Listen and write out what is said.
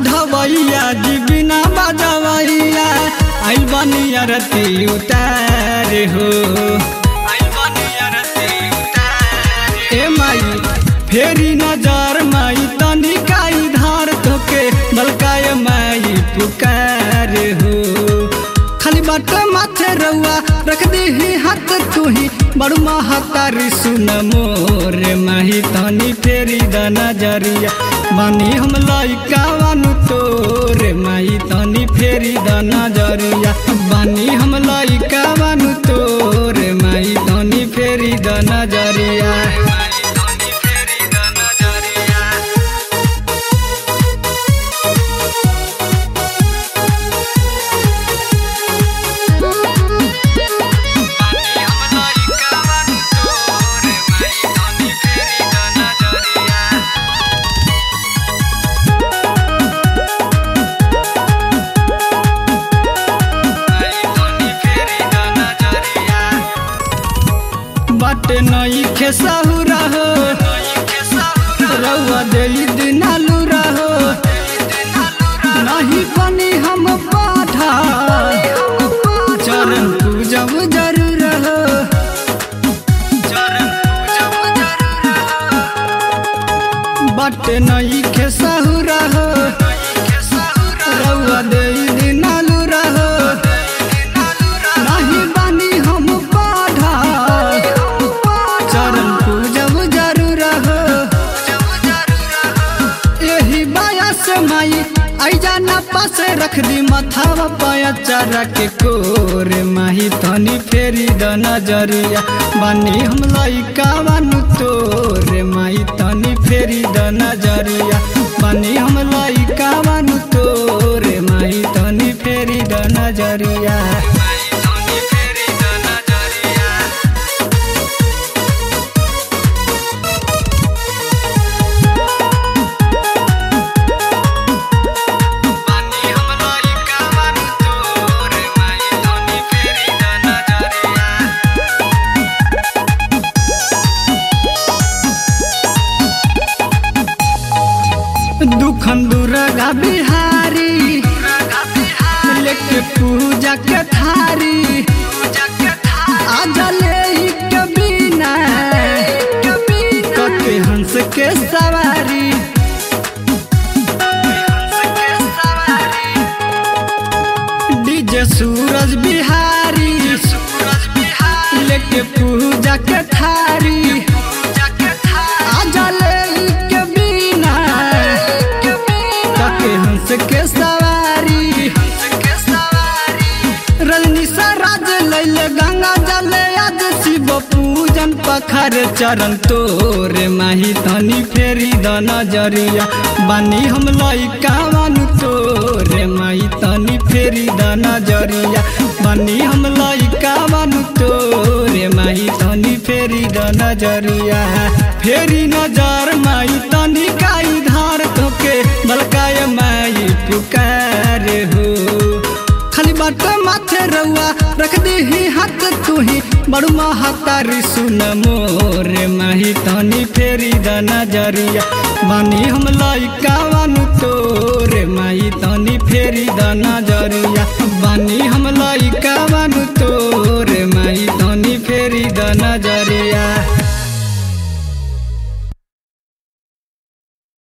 ढवैया जी बिना बजवैया आइल बनी अरती उतार हो आइल बनी अरती उतार ए माई फेरी नजर माई तनिकाई धार तोके बलकाय माई पुकार हो खाली बाट माथे रउआ रख दी हाथ तुही बड़ू महतारी सुन मोर माही तनी फेरी द नजरिया बानी हम लइका बानु तोर माही तनी फेरी द नजरिया बानी हम लइका बानु तोर माही तनी फेरी द नजरिया बट नई खेसाहू रहो रउआ देली दिनालू रहो नहीं बनी हम पाठा चरण पूजब जरूर हो बट नई खेसाहू रहो रउआ देली दिनालू रहो नहीं बनी हम पाढ़ा चरण पूजब जरूर हो यही बाया से माई आई जाना पास रख दी मथावा पाया चारा के कोर माही तनी फेरी द नजरिया बानी हम लइका बानु तोर माई तनी फेरी द नजरिया बानी हम लइका बानु तोर माई तनी फेरी द नजरिया दुखन दुर्गा बिहारी लेके पूजा के थारी आजा ले के बिना कके हंस के सवारी डीजे सूरज बिहारी लेके पूजा के थारी आजा ले के बिना कके हंस के सवारी रजनी राज लैले गंगा जल आज शिव पूजन पखर चरण तोरे माही तनी फेरी द नजरिया बानी हम लइका बानु तोरे माही तनी फेरी द नजरिया बानी हम लइका बानु तोरे माही तनी फेरी द नजरिया फेरी नजर माई तनी काई धार तोके बलकाय माई पुकार हो खाली बाट माथे रउआ रख दी हाथ तुही बड़ू महतारी सुन मोर माही तनी फेरी द नजरिया बानी हम लइका बानु तोरे माही तनी फेरी द नजरिया बानी हम लइका